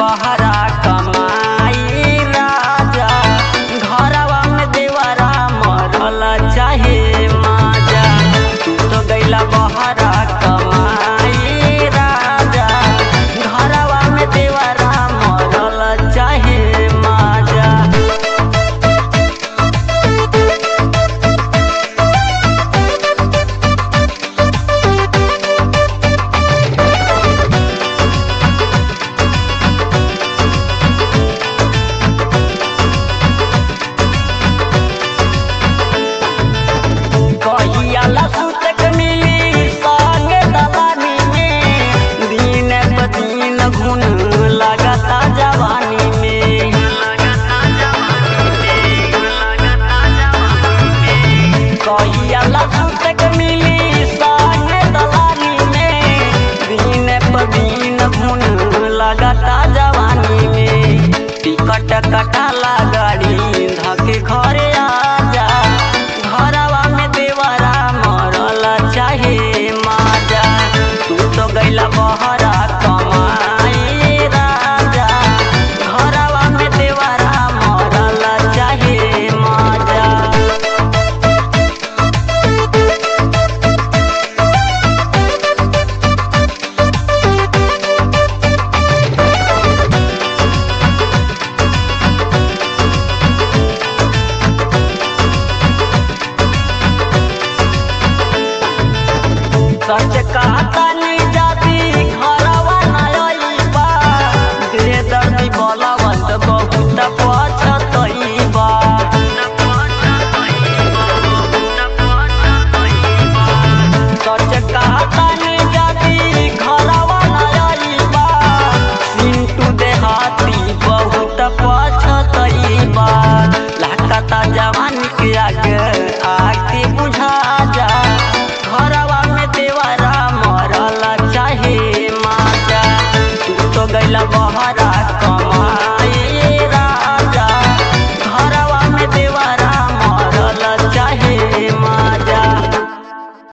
बहरा कमाई राजा घरवा में देवरा मरल चाहे माजा तू तो गैला बहरा कमाई राजा घरवा में देवरा मरल चाहे माजा कहियाला सुतक मिली संगे दलानी में दिन प दिन घुन लगता जवानी में कहियाला सुतक मिली संगे दलानी में दिन प दिन घुन लगता जवानी में टिकट कटाला गाड़ी धके घरे आजा घरवा में देवरा मरल चाहे माजा तू तो गैला बहरा कमाई राजा घरवा में देवरा मरल चाहे माजा सच कहता नी जाती घरवा नयबा दे दर्दी बलवंत बहुत पछतइबा सच कहता नी जाती घरवा नयबा सिंटू देहाती बहुत पछतइबा लागता जवानी के आगे आके बुझा जा घरवा में देवरा मरल चाहे माजा तू तो गैला बहर